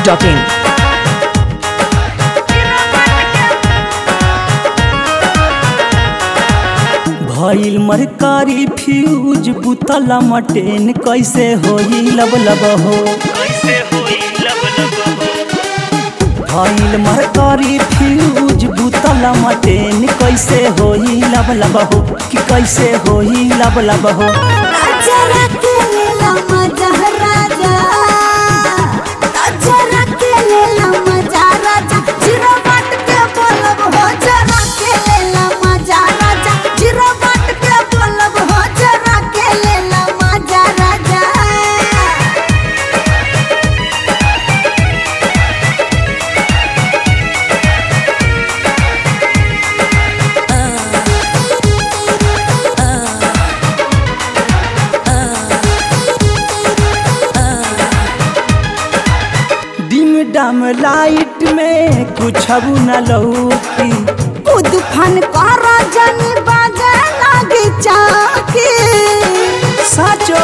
masti.in. भइल मरकारी fuse बुतला mutton कैसे होई लब लब हो भइल मरकारी फ्यूज बुतला मटेन कैसे होई लब लब हो कि कैसे होई लब लब हो जरा के लेला मजा राजा जरा के लेला मजा राजा जीरो बाट के बोलब हो जरा के लेला मजा राजा जीरो बाट के बोलब हो जरा के लेला मजा राजा डिम डम लाइट में कुछ न लौकी कूद फन कर जनी बाजे लागे चाके साचो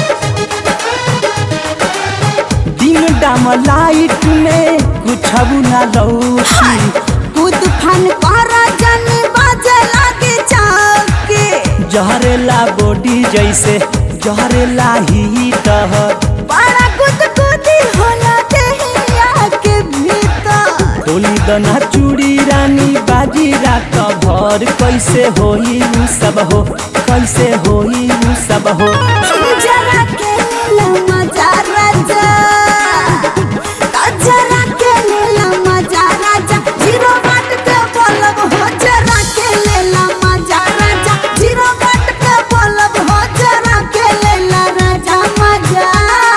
डिम डम लाइट में कुछ न लौकी कूद फन कर जनी बाजे लागे चाके जहरेला बॉडी जैसे जहरेला हीट बड़ा गुद गुदी होला देहिया के भीतर होली दना चूड़ी रानी बाजी रात भर कैसे होई उ सब हो कैसे होई उ सब हो जरा के लेला मजा राजा जरा के लेला मजा राजा जीरो बाट के बोलब हो जरा के लेला मजा राजा जीरो बाट के बोलब हो जरा के लेला राजा मजा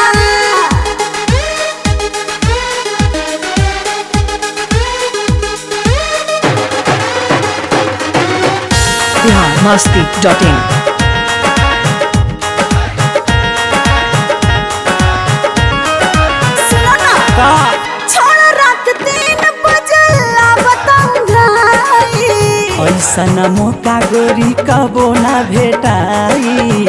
Bihar masti.in. सुनो ना का छोड़ रात तीन बजे बताऊं भाई ऐसन मौका गोरी कबो ना भेटाई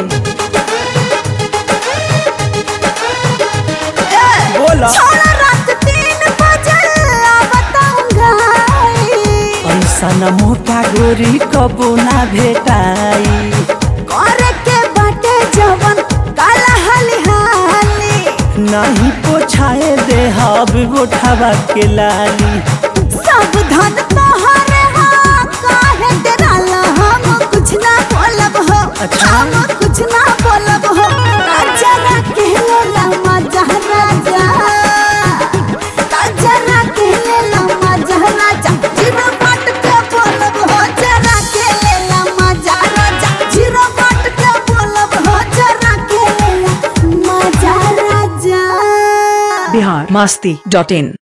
बोला छोड़ रात तीन बजे बताऊं भाई ऐसन मौका गोरी कबो ना भेटाई करे के बाटे जवन काला हाली हाली नहीं पोछाए दे हब उठावा के लाली सावधान तोहरे हाँ काहे डराला हम कुछ ना बोलब हो अच्छा। हम कुछ ना बोलब हो जरा के लेला मजा राजा जरा के लेला मजा राजा जीरो बाट के बोलब हो जरा के लेला मजा राजा जीरो बाट के बोलब हो जरा के लेला मजा राजा Bihar masti.in.